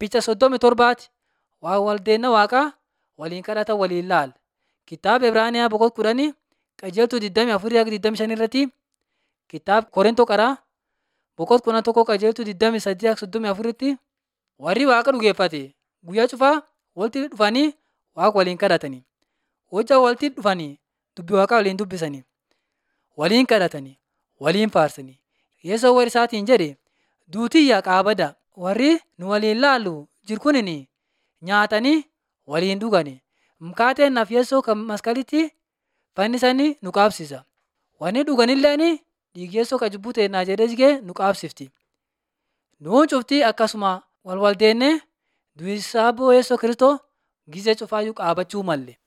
Picha soddomii torbaati waa waldeenna waaqaa waliin kadhatan waliin laala. Kitaaba Ibraaniyaa boqonnaa kudhanii qajeeltuu 24-25 irratti kitaaba Korintoo qaraa boqonnaa kudha tokko qajeeltuu 28-34 irratti warri waaqa dhugeeffate guyyaa cufaa walitti dhufanii waaqa waliin kadhatanii. Hojjaa walitti dhufanii dubbii waaqaa waliin dubbisanii, waliin kadhatanii, waliin faarsanii. Yesuun warra isaatiin jedhe duutiyyaa qaabada warri nu waliin laallu jiru kunin nyaatanii waliin dhugani. Mukaateen naaf Yesuun kan masqalitti fannisanii nu qaabsisa. Wanni dhuganilleen dhiigi Yesuun kan cubbuu teennaa jedhee jigee nu qaabsifti. Nuun cuftii akkasuma wal waldeennee du'isaa Yesuus Kiristoos gizee cufaayyuu qaabachuu malle.